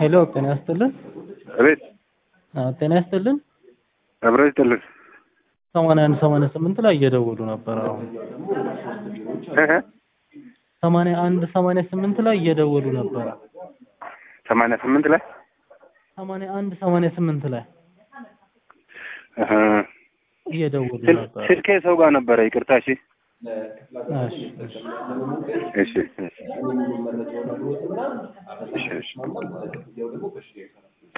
ሄሎ ጤና ይስጥልን። እቤት አዎ፣ ጤና ይስጥልን። አብረ ይስጥልን። ሰማንያ አንድ ሰማንያ ስምንት ላይ እየደወሉ ነበር። አሁን እህ ሰማንያ አንድ ሰማንያ ስምንት ላይ እየደወሉ ነበር። ሰማንያ ስምንት ላይ ሰማንያ አንድ ሰማንያ ስምንት ላይ እህ እየደወሉ ስል- ነበር። ስልኬ ሰው ጋር ነበረ። ይቅርታ። እሺ እሺ እሺ። እሺ እሺ እሺ እሺ